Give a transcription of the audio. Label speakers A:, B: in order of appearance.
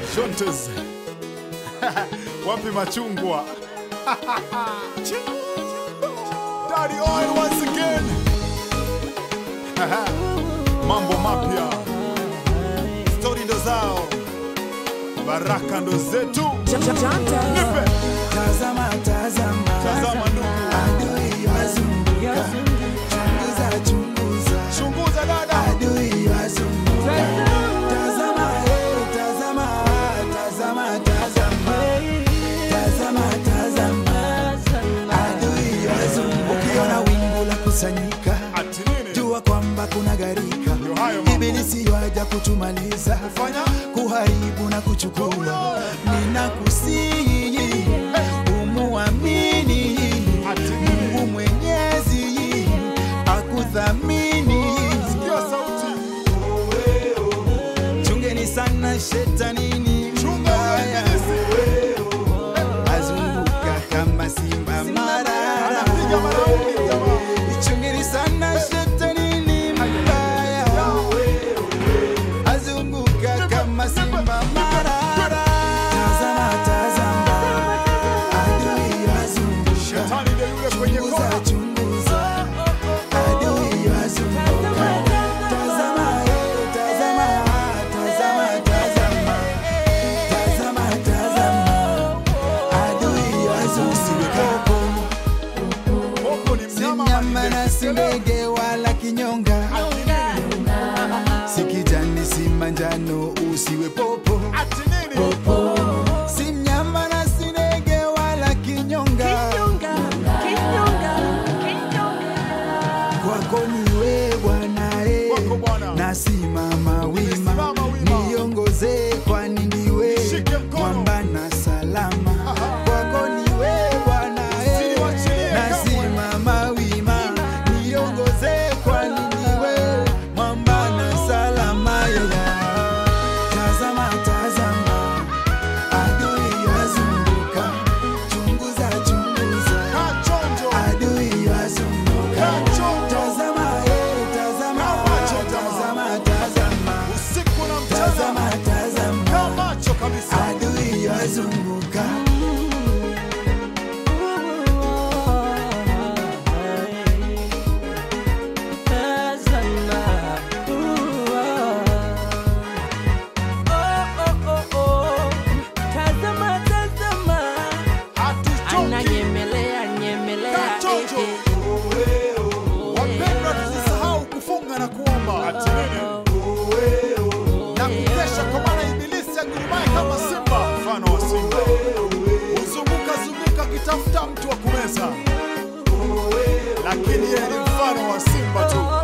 A: Shontes. Wapi machungwa? Daddy oil once again. Mambo mapya. Stori ndo zao. Baraka ndo zetu. Nipe.
B: Tazama, tazama,
A: Tazama ndugu.
B: adui wazunguka, chunguza, chunguza,
A: Chunguza dada.
B: adui wazunguka. Tazama, eh, tazama, tazama, tazama, tazama, tazama, adui wazunguka. Ukiona wingu la kusanyika,
A: Ati nini?
B: jua kwamba kuna gharika.
A: Ndio hayo mambo.
B: Ibilisi yaja kutumaliza,
A: Fanya.
B: kuharibu na kuchukua. Ninakusihi umuamini
A: Ati nini?
B: Mungu Mwenyezi akuthamini.
A: Sikia sauti.
B: Chungeni sana shetanini
A: Chunga
B: mbaya,
A: wewe.
B: azunguka kama simba marara.
A: Anapiga maraundi jamaa.
B: Chungeni sana shetanini mbaya, azunguka kama simba marara. Tazama, tazama, adui azunguka
A: Shetani ndio yule kwenye
B: Chunguza,
A: kona.
B: chunguza, adui wazunguka. Tazama, eh, tazama, tazama, tazama. Tazama, tazama, adui wazunguka.
A: Popo ni
B: Si
A: mnyama
B: mnyama na si
A: mwenye-
B: ndege wala kinyonga,
A: Ati nini?
B: si kijani si manjano, usiwe popo.
A: Ati nini?
B: Si mnyama na si ndege wala kinyonga, kwako ni wewe Bwana eh.
A: Kwako Bwana.
B: nasimama wima,
A: Nimesimama wima.
B: niongoze kwani ndiwe
A: Shike mkono.
B: mwamba na salama. Kwako ni wewe Bwana eh.
A: Usiniwachilie
B: nasimama wima, niongoze kwani ndiwe mwamba na salama. Yeah. Tazama, tazama, adui wazunguka, chunguza, chunguza
A: Kaa chonjo.
B: adui wazunguka.
A: Kaa chonjo.
B: Tazama, eh, tazama,
A: Macho,
B: tazama, tazama,
A: Usiku na
B: tazama,
A: mchana.
B: tazama,
A: Kaa macho kabisa.
B: adui wazunguka.
A: Hatuchoki.
C: ananyemelea nyemelea
A: Kachonjo.
C: eh, eh.
A: Wapendwa, tusisahau kufunga na kuomba. Ati nini? Na kukesha kwa maana ibilisi agurumaye kama simba, mfano wa simba. Huzunguka zunguka akitafuta mtu wa kumeza, lakini yeye ni mfano wa simba tu.